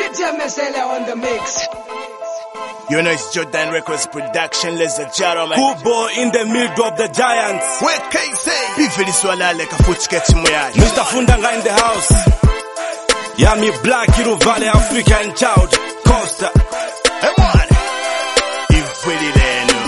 DJ Mesele on the mix. You know it's Jordan Records production, ladies and gentlemen. Kubo in the middle of the giants. Wait, KC. Bifili swala like a foot sketch moyaji. Mr. Fundanga in the house. Yami Black, Iru Valley, African child. Costa. Hey, man. Ifili leno.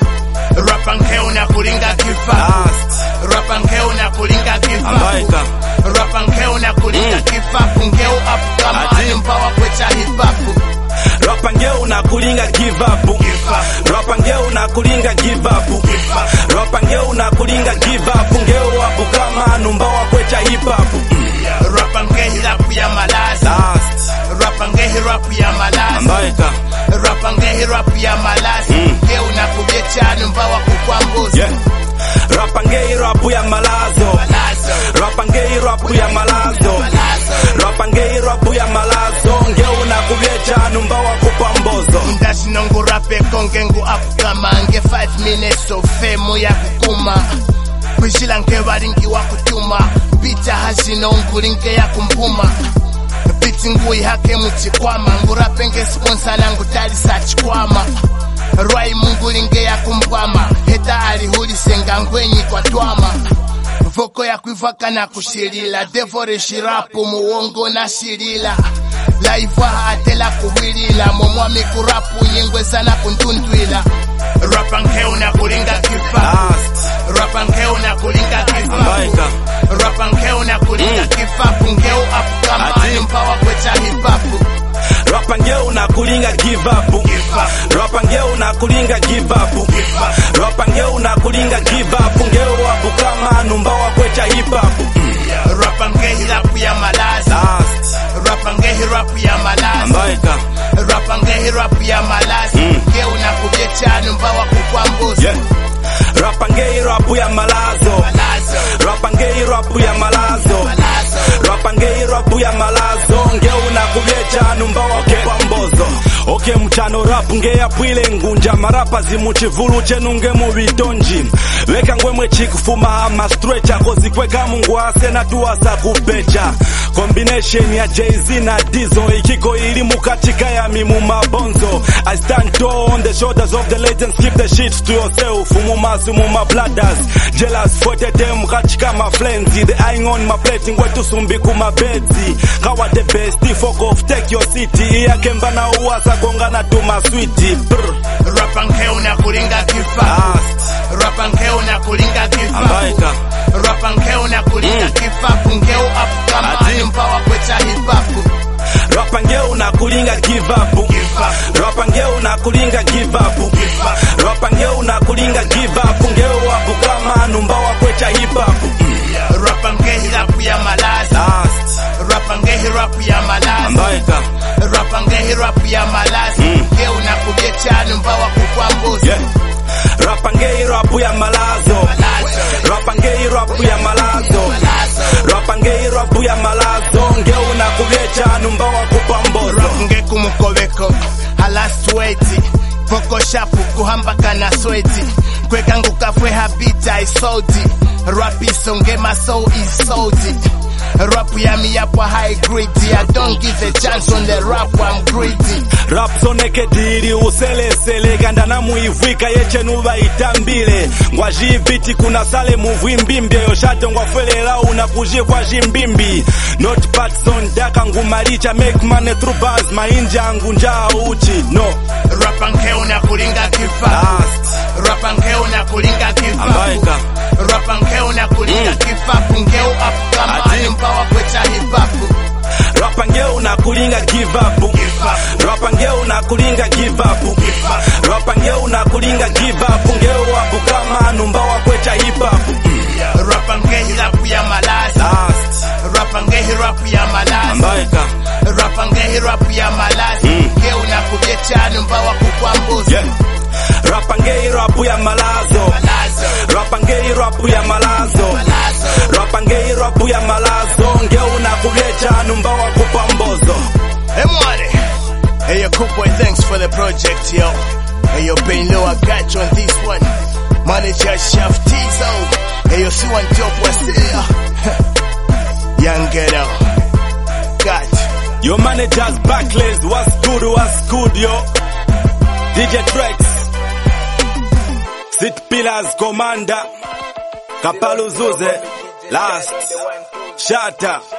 Rapa nkeo na kulinga kifa. Last. Rapa nkeo na kulinga kifa. Ambaika. Rapa nkeo na kulinga kifa. Ngeo up kama Ati. mpawa kwecha hip hop. Rapa ngeu na kulinga give up. Give up. Rapa ngeu na kulinga give up. Give up. Rapa ngeu na kulinga give up. Ngeu wapu kama numba wa kwecha hip hop. Rapa ngehi rap ya malazi. Last. Rapa ngehi rap ya malazi. Ambaika. Rapa ngehi rap ya malazi. Ngeo na kubyecha numba wa kukwambuzi. Yeah. Rapa ngei rapu ya malazo. Malazo. Rapa ngei rapu ya malazo. Malazo. Rapa ngei rapu ya malazo. Ngeu na kubyecha numba wa kupambozo. ndashinongo rape konge ngu afukama nge 5 minutes of fame ya kukuma kwishila nke balingi wa kutuma mpita hashino ngulinge ya kumpuma biti ngui hake muchikwama ngurape nge sponsor nangu talisa chikwama rwai mungulinge ya kumpama heta alihulisenga ngwenyi kwa twama voko ya kuivaka na kushilila devore shirapu muwongo na shilila laiva atela kuwilila momwami kurapu nyengweza na kuntundwila rapa nkeu na kulinga kifa Last. rapa nkeu na kulinga kifa Ambaika. rapa nkeu na kulinga kifapu ngeu apukama Ati. mpawa kwecha hipapu Rapa ngeu na kulinga give up. Rapa ngeu na kulinga give up. Rapa ngeu na kulinga give up. Ngeu wapu kama numba wa kwecha hip hop. rapa ngehi rapu ya malazi Last. rapa ngehi rapu ya malazi Ambaika. rapa ngehi rapu ya malazi ngeu na kubyecha mpawa kukwambuzi Yeah. Rapa ngei rapu ya malazo. malazo Rapa ngei rapu ya malazo. malazo Rapa ngei rapu ya malazo. Ngeu na kubyecha numba wa kupambozo. Okay mchano rap ngeya pwile ngunja marapa zimuchivulu chenu nge mubitonji weka ngwemwe chikufuma ama stretcha kozikweka mungu ase na tuwasa kupecha combination ya Jay-Z na Dizzo ikiko ili mukatika ya mimu mabonzo I stand tall on the shoulders of the legends keep the shit to yourself mumasi muma bladders jealous fote them kachika my friends the eyeing on my plate ngwetu sumbi kuma bedzi kawa the best fuck off take your city iyakemba na uwasa kongana tuma switi brr rapa nkeu na kulinga kifa last rapa nkeu na kulinga kifa ambaika rapa nkeu na kulinga kifapu ngeu apukama Ati. mpawa kwecha hipapu rapa ngeu na kulinga give up rapa ngeu na kulinga give up rapa ngeu na kulinga give up ngeu wapu kama numba wa kwecha hip hop rapa ngehi rapu ya malazi last rapa ngehi rapu ya malazi ambaika rapa ngehi rapu ya malazi ngeu na kubyecha mpawa kukwambuzi yeah rapa ngei rapu ya malazo malazo rapa ngei rapu ya malazo malazo rapa ngei rapu ya malazo ngeu na kubyecha numba wa kupambozo rap ngekumukobeko halastweti voko shapu kuhambaka na sweti kwekangu kafwe habita isoldi rap isonge maso isoldi rap yami yapwa high grade I don't give a chance on the rap I'm greedy rap zonekedili uselesele kandana muivwika yechenuva itambile ngwazhiviti kuna sale muvwimbimbye yoshato ngwafelela una kuzhikwa zhimbimbi not patson daka ngumalicha make money through bars mainja angu njaa uchi no rapa nkeu na kulinga kifa last rapa nkeu na kulinga kifa ambaika rapa nkeu na kulinga kifapu ngeu apukama Ati. mpawa kwecha hipapu rapa ngeu na kulinga give up rapa ngeu na kulinga give up rapa ngeu na kulinga give up ngeu wapu kama numba wa kwecha hip hop rapa ngehi rapu ya malazi last rapa ngehi rapu ya malazi ambaika rapa ngehi rapu ya malazi ngeu na kubyecha mpawa kukwambuzi Yeah. Rapa ngei rapu ya malazo malazo Rapa ngei rapu ya malazo malazo Rapa ngei rapu ya malazo Ngeu na kubyecha numba wa kupambozo Hey, money. Hey, yo, cool boy, thanks for the project, yo. Hey, yo, Pain Low, I got you on this one. Manager Chef Tizo. Hey, yo, see one top, what's there? Young ghetto. Got Your managers backlays, what's good, what's good, yo? DJ Trex, Sit Pillars Commander, Kapalu Zuze, Last, Shatter.